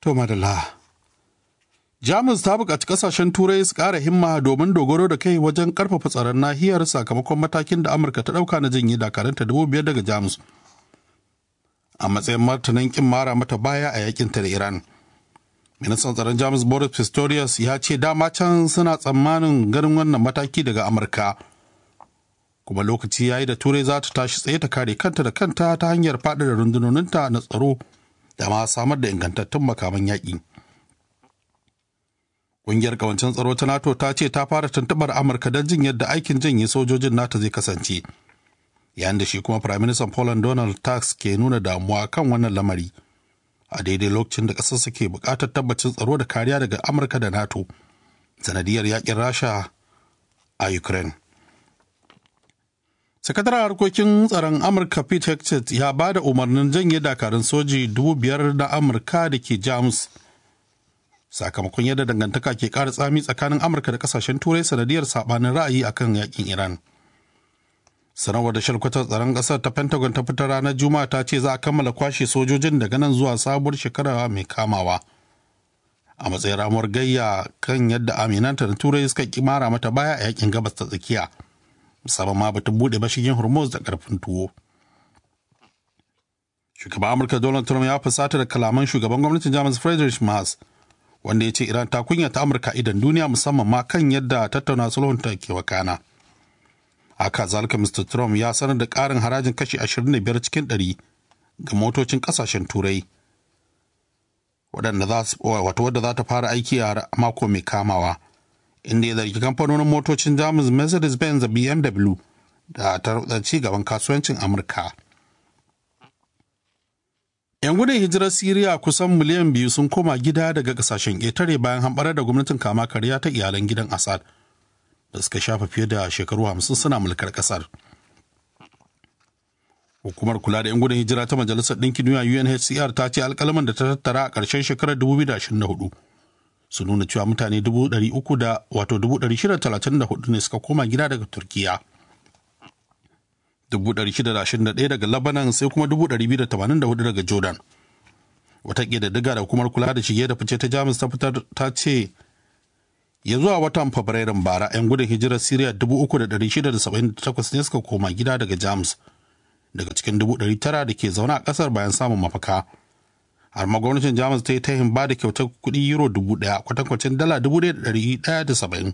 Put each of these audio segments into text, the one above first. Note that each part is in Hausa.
To madalla. Jamus ta buƙaci ƙasashen Turai su ƙara himma domin dogaro da kai wajen ƙarfafa tsaron nahiyar sakamakon matakin da Amurka ta ɗauka na janye dakaranta dubu biyar daga Jamus. A matsayin martanin ƙin mara mata baya a yakin ta da Iran. Ministan tsaron Jamus Boris Pistorius ya ce dama can suna tsammanin ganin wannan mataki daga Amurka. Kuma lokaci ya yi da Turai za ta tashi tsaye ta kare kanta da kanta ta hanyar faɗaɗa rundunoninta na tsaro da ma samar da ingantattun makaman yaƙi. Ƙungiyar ƙawancin tsaro ta NATO ta ce ta fara tuntuɓar Amurka don jin yadda aikin janye sojojin NATO zai kasance. Yayin da shi kuma Firaministan Poland Donald Tusk ke nuna damuwa kan wannan lamari. A daidai lokacin da ƙasarsa ke buƙatar tabbacin tsaro da kariya daga Amurka da NATO. Sanadiyar yaƙin Rasha a Ukraine. sakataren harkokin tsaron amurka pete hexet ya ba da umarnin janye dakarun soji dubu biyar na amurka da ke jamus sakamakon yadda dangantaka ke ƙara tsami tsakanin amurka da kasashen turai sanadiyar sabanin ra'ayi akan yakin iran sanarwar da shalkwatar tsaron ƙasar ta pentagon ta fitar ranar juma'a ta ce za a kammala kwashe sojojin daga nan zuwa sabuwar shekara mai kamawa a matsayin ramuwar gayya kan yadda aminanta da turai suka kimara mata baya a yakin gabas ta tsakiya musamman ma batun bude mashigin hormuz da karfin tuwo shugaban amurka donald trump ya fusata da kalaman shugaban gwamnatin jamus friedrich Merz wanda ya ce iran ta kunya ta amurka idan duniya musamman ma kan yadda tattauna sulhun ta ke wakana haka zalika mr trump ya sanar da karin harajin kashi 25 cikin 100 ga motocin kasashen turai wato wadda za ta fara aiki a mako mai kamawa inda ya zargi kamfanonin motocin jamus mercedes-benz da bmw da ta ci gaban kasuwancin amurka yan gudun hijirar siriya kusan miliyan biyu sun koma gida daga kasashen ƙetare bayan hamɓarar da gwamnatin kama karya ta iyalan gidan assad da suka shafa fiye da shekaru hamsin suna mulkar ƙasar hukumar kula da yan gudun hijira ta majalisar ɗinkin duniya unhcr ta ce alƙalaman da ta tattara a ƙarshen shekarar 2024 su nuna cewa mutane 300 da wato 634 ne suka koma gida daga turkiya 621 daga labanan sai kuma 284 daga jordan wata ƙididdiga da hukumar kula da shige da fice ta jamus ta fitar ta ce ya zuwa watan fabrairun bara 'yan gudun hijirar syria 3,678 ne suka koma gida daga jamus daga cikin 900 da ke zaune a ƙasar bayan samun mafaka. har ma gwamnatin jamus ta yi tahin ba da kyautar kuɗi euro dubu ɗaya kwatankwacin dala dubu ɗaya da ɗari ɗaya da saba'in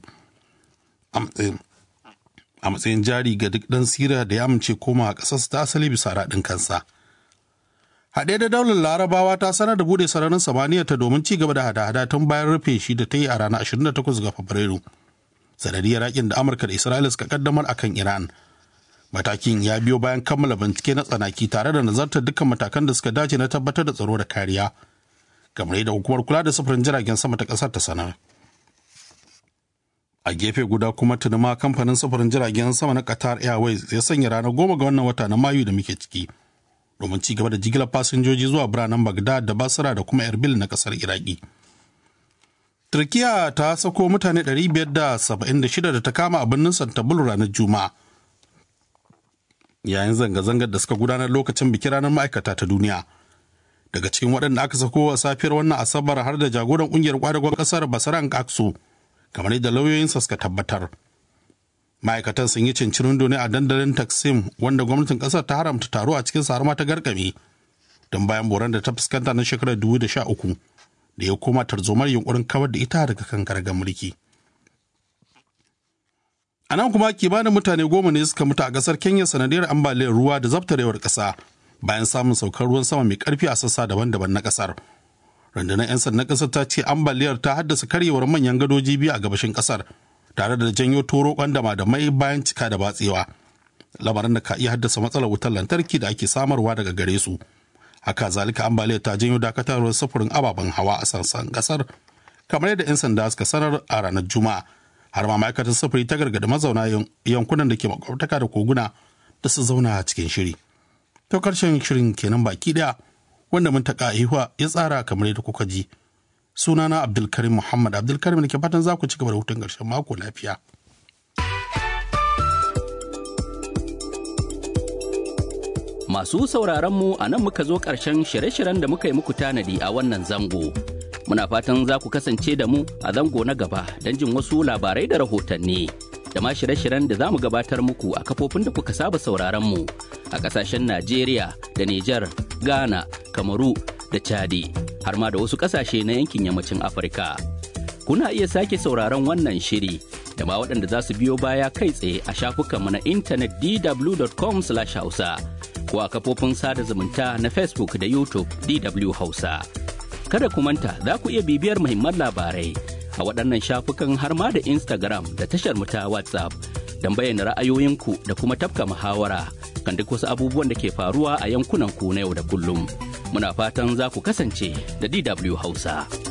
a matsayin jari ga duk ɗan siriya da ya amince koma a ƙasarsa ta asali bisa raɗin kansa haɗe da daular larabawa ta sanar da buɗe sararin samaniya ta domin ci gaba da hada-hada tun bayan rufe shi da ta yi a ranar 28 ga fabrairu sanadiyar yakin da amurka da isra'ila suka kaddamar akan iran matakin ya biyo bayan kammala bincike na tsanaki tare da nazartar dukkan matakan da suka dace na tabbatar da tsaro da kariya kamar yadda hukumar kula da sufurin jiragen sama ta kasar ta sanar a gefe guda kuma tuni ma kamfanin sufurin jiragen sama na qatar airways ya sanya ranar goma ga wannan wata na mayu da muke ciki domin ci gaba da jigilar fasinjoji zuwa biranen bagdad da basra da kuma erbil na kasar iraki turkiya ta sako mutane 576 da ta kama a birnin santabul ranar juma'a yayin zanga-zangar da suka gudanar lokacin bikin ranar ma'aikata ta duniya daga cikin waɗanda aka sako a safiyar wannan asabar har da jagoran ƙungiyar kwadagon ƙasar basaran aksu kamar yadda lauyoyinsa suka tabbatar ma'aikatan sun yi cincirin ne a dandalin taksim wanda gwamnatin ƙasar ta haramta taro a cikin sarama ta garkame don bayan boran da ta fuskanta na shekarar 2013 da ya koma tarzomar yunkurin kawar da ita daga kan gargar mulki. A nan kuma kimanin mutane goma ne suka mutu a ƙasar Kenya sanadiyar ambaliyar ruwa da zabtarewar ƙasa bayan samun saukar ruwan sama mai ƙarfi a sassa daban-daban na ƙasar. Rundunar 'yan sandan ƙasar ta ce ambaliyar ta haddasa karyewar manyan gadoji biyu a gabashin ƙasar tare da janyo toro kwandama da mai bayan cika da batsewa. Lamarin da ka iya haddasa matsalar wutar lantarki da ake samarwa daga gare su. Haka zalika ambaliyar ta janyo dakatarwar sufurin ababen hawa a sassan ƙasar kamar yadda 'yan sanda suka sanar a ranar Juma'a. har ma ma'aikatar sufuri ta gargada mazauna yankunan da ke makwabtaka da koguna da su zauna a cikin shiri. To karshen shirin kenan baki daya wanda mun taka ihuwa ya tsara kamar yadda kuka ji. Sunana Abdulkarim Muhammad Abdulkarim da ke fatan za ku ci gaba da hutun ƙarshen mako lafiya. Masu sauraron mu a nan muka zo ƙarshen shirye-shiryen da muka yi muku tanadi a wannan zango. Muna fatan za ku kasance da mu a zango na gaba don jin wasu labarai da rahotanni. Da ma shirye-shiryen da za mu gabatar muku a kafofin da kuka saba sauraron mu a ƙasashen Najeriya da Nijar, Ghana, Kamaru da Chadi, har ma da wasu ƙasashe na yankin yammacin Afirka. Kuna iya sake sauraron wannan shiri da ma waɗanda za su biyo baya kai tsaye a shafukanmu na intanet dw.com/hausa ko a kafofin sada zumunta na Facebook da YouTube DW Hausa. Kada ku manta za ku iya bibiyar muhimman labarai a waɗannan shafukan har ma da Instagram da tashar mu ta WhatsApp don bayyana ra'ayoyinku da kuma tafka muhawara kan duk wasu abubuwan da ke faruwa a yankunan ku na yau da kullum. Muna fatan za ku kasance da DW Hausa.